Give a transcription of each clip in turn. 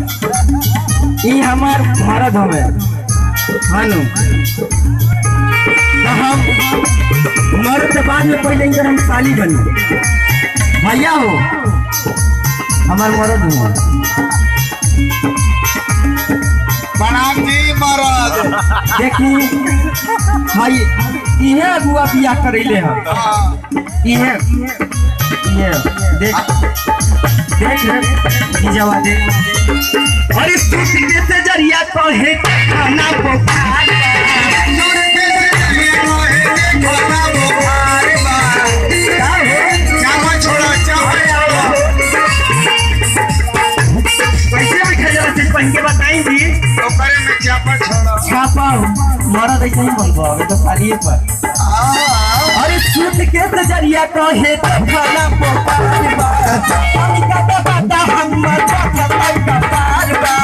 ई हमार मरद हवे हानु तो हम मरद के बाद में पहले इनकर हम साली बनी भैया हो हमार मरद हुआ प्रणाम जी महाराज देखी भाई इहे अगुआ बियाह करैले हम हाँ, इहे इहे देख देख ई जवा देख अरे तू से जरिया कहे खाना बुखार खाना बुखार बा। चावल छोड़ो, चावल छोड़ो। कैसे में खजरा से पहन के बताई जी ओकरे में चावल छोड़ो। छापा मरद ऐसे ही बनबो अबे तो खालिए पर हाँ, अरे सूट के नजरिया कहे तो खाना पोकार बा पानी का तो बाता हमर पकड़ का पार बा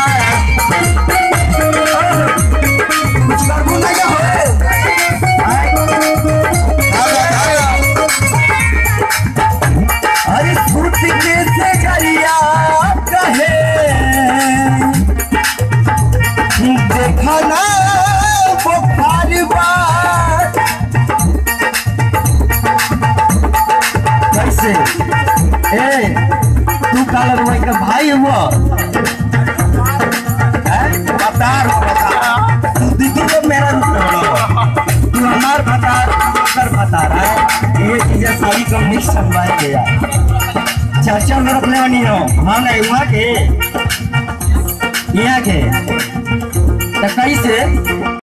कुछ करबो नहीं हो आय, धारा, धारा। अरे सूट के नजरिया कहे देखा ना बुखार बा कैसे ए तू काला रुमाई का भाई हुआ हैं? बतार, बतार। तू दिखी तो मेरा तू हमार भतार कर भतार है ये चीजें सारी कम मिक्स संभाल गया चाचा में रखने वाली हो हाँ नहीं हुआ के यहाँ के तो कैसे